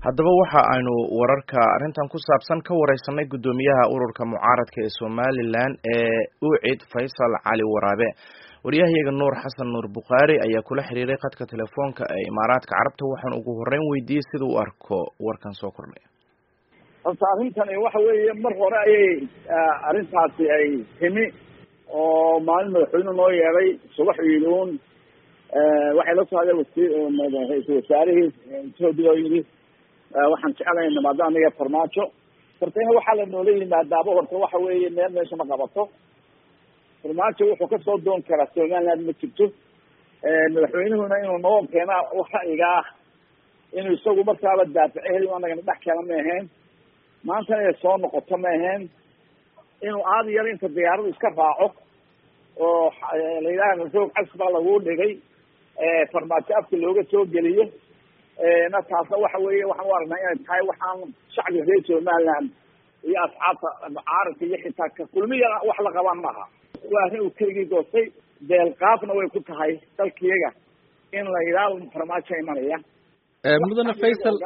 haddaba waxa aynu wararka arrintan ku saabsan ka wareysanay guddoomiyaha ururka mucaaradka ee somalilan ee ucid faysal cali waraabe waryahayaga nuur xasan nuur bukhaari ayaa kula xiriiray khadka telefoonka ee imaaraadka carabta waxaan ugu horreyn weydiiyey sida u arko warkan soo kordhay horta arrintani waxa weeye mar hore ayay arrintaasi ay timi oo maalin madaxweyne noo yeeday subax iiluun waxay la soo hadeen wasi ra-iisul wasaarihii etoobiya oo yidhi waxaan jeclahay nimaado aniga farmaajo hortayna waxaa la noola yimaadaaba horta waxa weeye meel meesha ma qabato farmaajo wuxuu kasoo doon karaa somaliland ma jirto madaxweynuhuna inuu noo keena ra'yiga ah inuu isagu markaaba daafico heli anagana dhex keena ma ahayn maantana inay soo noqoto ma ahayn inuu aada yar inta diyaaradu iska raaco oo la yidhaha roog cas baa lagu dhigay farmaajo afka looga soo geliyo na taasna waxa weeye waxaan u aragnaa inay tahay waxaan shacbiga reer somaliland iyo asxaabta mucaaradka iyo xitaa ka kulmiyana wax la qabaan maaha waa arrin uu keligii goostay deelqaafna way ku tahay dalkiyaga in la yidhaahdo farmaajo imanaya mudane faysal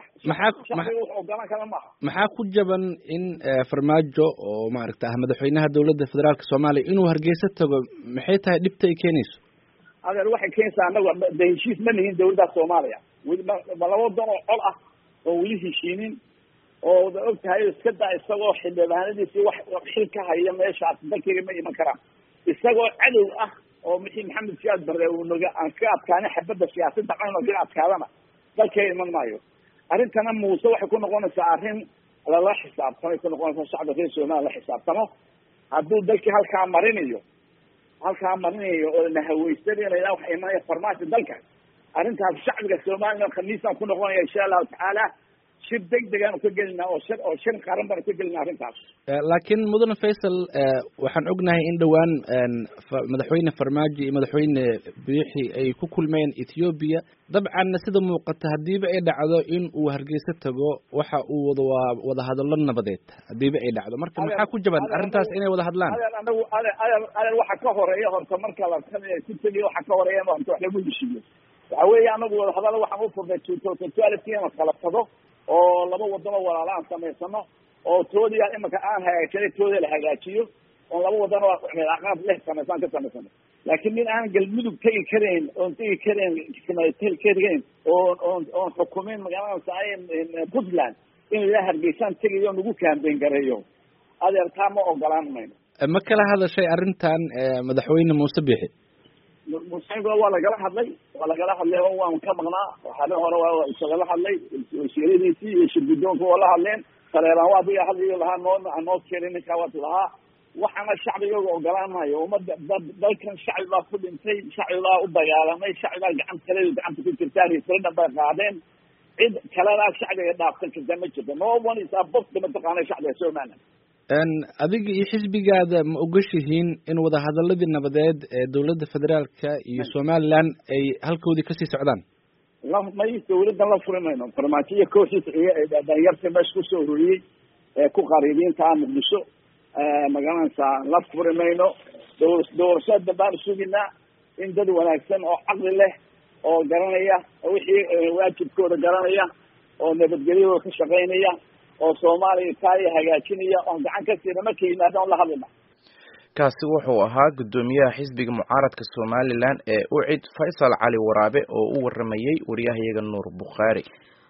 maxaa ogolaan kara maaha maxaa ku jaban in farmaajo oo maaragta ah madaxweynaha dowladda federaalka soomaaliya inuu hargeysa tago maxay tahay dhibta ay keenayso adeer waxay keenaysaa anaga de heshiis ma lihin dawladda soomaaliya weli ma ma laba dan oo col ah oo weli heshiinin oo da og tahay iska daa isagoo xildhibaanadiisi wax xil ka haya meeshaas dalkayga ma iman karaan isagoo cadow ah oo mixii maxamed siyaad barre uu naga aan ka adkaana xabadda siyaasadda cayno ka adkaadana dalkayga iman maayo arrintana muuse waxay ku noqonaysaa arrin lala xisaabtamay ku noqonaysaa shacbi reer somaliya la xisaabtamo hadduu dalkii halkaa marinayo halkaa marinayo oo nahaweysanaya waxa imanaya farmaajo dalka arrintaas shacbiga somaliland khamiisaan ku noqonaya insha allahu tacaala shir deg degaanu ka gelinaa oo shir oo shir qaran baanu ka gelinaa arrintaas laakiin mudane faysal waxaan ognahay in dhowaan madaxweyne farmaajo iyo madaxweyne biixi ay ku kulmeen ethoobiya dabcanna sida muuqata haddiiba ay dhacdo in uu hargeysa tago waxa uu wada waa wada hadallo nabadeed haddiiba ay dhacdo marka maxaa ku jaban arrintaas inay wada hadlaan adeer anagu adeer adeer adeer waxa ka horeeya horta marka la ku tegiyo waxa ka horeeya horta wax lagu heshiiyo waxa weeye anagu wada hadallo waxaan u furnay two thousand twelve in la kala tago oo laba wadano walaala aan samaysano oo toodiya imika aan hagaajinay tooda la hagaajiyo oon laba wadano aqaab leh samaysaan ka samaysano laakiin nin aan galmudug tegi karayn oon tegi karayn tegi karayn oon oon oon xukumin magaalada puntland in la hargeysaan tegayo nagu kaambeyn gareeyo adeer taa ma ogolaan mayno ma kala hadashay arrintan madaxweyne muuse biixi musaibka waa lagala hadlay waa lagala hadlay oo waan ka maqnaa habeen hore waa isagala hadlay wasiiradiisii iyo shirgudoonka waa la hadleen saleebaan waa adiga hadlayo lahaa noo noo keenay ninkaa waad lahaa waxaana shacbigooga ogolaan maayo umada dalkan shacbi baa ku dhintay shacbi baa u dagaalamay shacbi baa gacan kale gacanta ku jirtaa referendum bay qaadeen cid kalena shacbiga dhaafsan karta ma jirto no one is above mataqaana shacbiga somaliland adiga iyo xisbigaada ma ogashihiin in wadahadaladii nabadeed ee dowladda federaalka iyo somaliland ay halkoodii kasii socdaan la may dawladdan la furi mayno farmaajo iyo kooxiisa dhalinyarta meesha kusoo ururiyey ee ku qariibiinta ah muqdisho magaranaysaa la furi mayno dow doorashada baan suginaa in dad wanaagsan oo caqli leh oo garanaya wixii waajibkooda garanaya oo nabadgelyadooda ka shaqaynaya oo soomaaliya taaya hagaajinaya oon gacan ka siina markay yimaadaan la hadlina kaasi wuxuu ahaa guddoomiyaha xisbiga mucaaradka somalilan ee ucid faysal cali waraabe oo u waramayey waryahayaga nuur bukhaari